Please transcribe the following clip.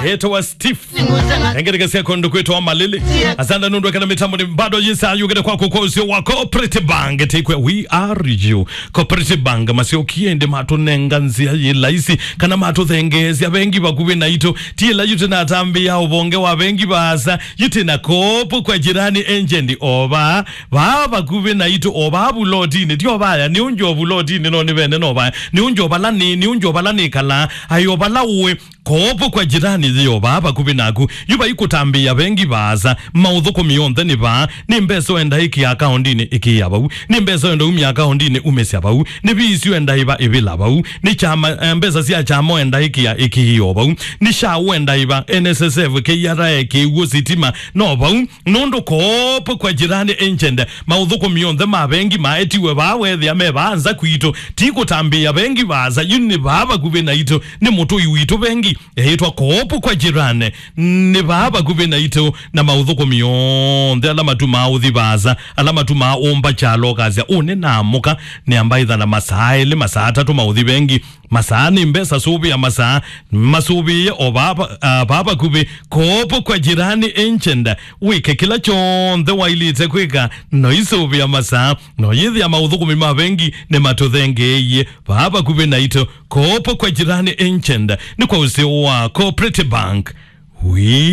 etawa steve engerekesia kondo kwetu wa malili asante nundu kana mitambo ni bado jinsi ayugere kwako kwa usio wa cooperative bank tikwe we are you cooperative bank masio kiende matu nenga nzia yilaisi kana matu thengezia bengi bakubi na ito tila yute na tambi ya ubonge wa bengi basa yute na kopo kwa jirani enjendi oba ba bakubi na ito oba bulotini tio baya ni unjo bulotini no ni bene no baya ni unjo balani ni unjo balani kala ayo balawe kopo kwa jirani zio baba kubi naku yuba ikutambia bengi baza mauthuko mionthe ni ba ni mbeso enda iki akaundini iki yabau ni mbeso enda umi akaundini umesi bau ni bisi enda iba ibila bau ni chama eh, mbesa sia chamo enda iki ya iki hiyo bau ni shawu enda iba NSSF ke yara ke ugo sitima no bau nondo kopo kwa jirani enchende mauthuko mionthe ma bengi maetiwe bawe thia me banza kwito tikutambia bengi baza yuni baba kubi na ito ni mutu iwito bengi ehitwa kopo kwa jirani ni baba kubi na ito na mauthuko mionthe ala matu mauthi baza ala matu maumba chalo kazia une namuka ni ambaitha na masaa ili masaa atatu mauthi bengi masaa ni mbesa subi ya masaa masubi o baba uh, baba kubi kopo kwa jirani enchenda wike kila chonthe wailite kwika no isubi ya masaa no yithi ya mauthuko mima bengi ni matuthengeiye baba kubi na ito kopo kwa jirani enchenda ni kwa usio wa cooperative bank we